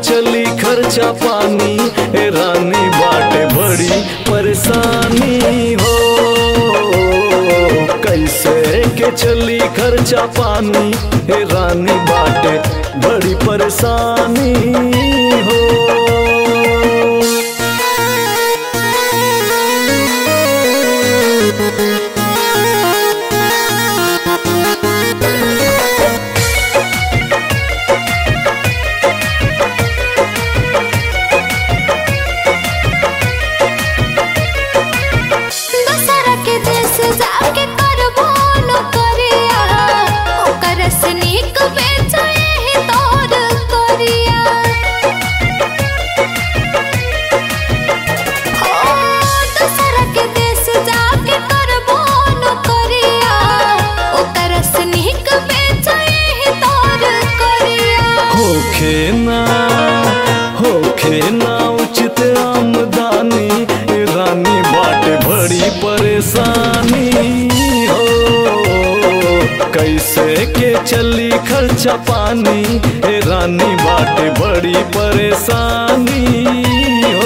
चली खर्चा पानी ए रानी बाटे बड़ी परेशानी हो कैसे के चली खर्चा पानी ए रानी बाटे बड़ी परेशानी हो दूसरा के देश जाके करबो नौकरिया ओकर सनीक बेचे ही तोर करिया ओ दूसरा के देश जाके करबो नौकरिया ओकर सनीक बेचे ही तोर करिया होखे ना होखे ना उचित आमदनी ए रानी बाटे बड़ी परेशानी हो कैसे के चली खर्चा पानी ए रानी बाटे बड़ी परेशानी हो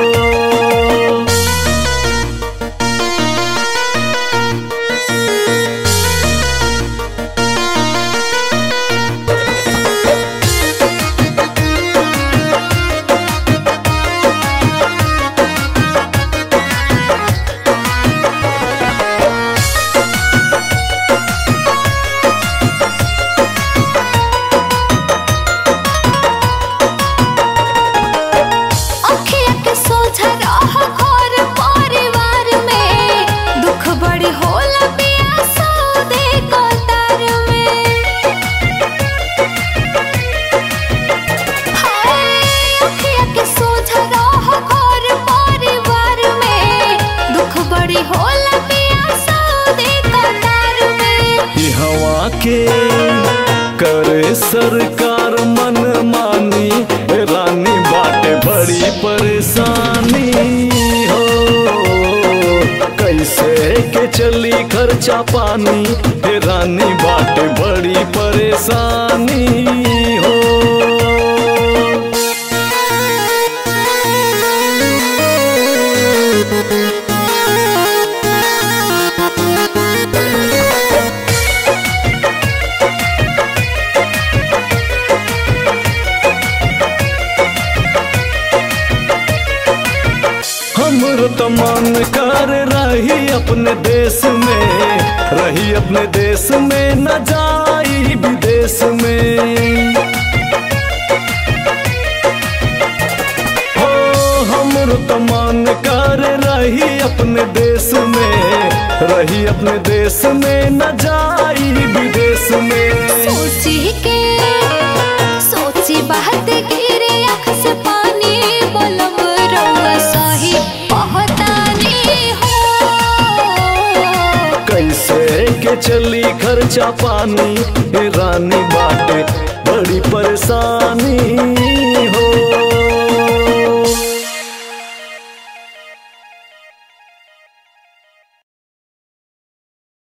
अखिया के सोझा रह घर परिवार में दुख बड़ी होला पिया सौदे कतार में हाय अखिया के सोझा रह घर परिवार में दुख बड़ी होला पिया सौदे कतार में ई हवा के करे सरकार मन मानी ए रानी बाटे बड़ी परेशानी हो कैसे के चली खर्चा पानी ए रानी बाटे बड़ी परेशानी हो हमरो तो मन कर रही अपने देश में रही अपने देश में न जाई विदेश में हो हमरो तो मन कर रही अपने देश में रही अपने देश में न जाई विदेश में सोची के सोची बात गिरे आँख से पानी बोलब रउआ सही पहतानी हो कैसे के चली खर्चा पानी ए रानी बाटे बड़ी परेशानी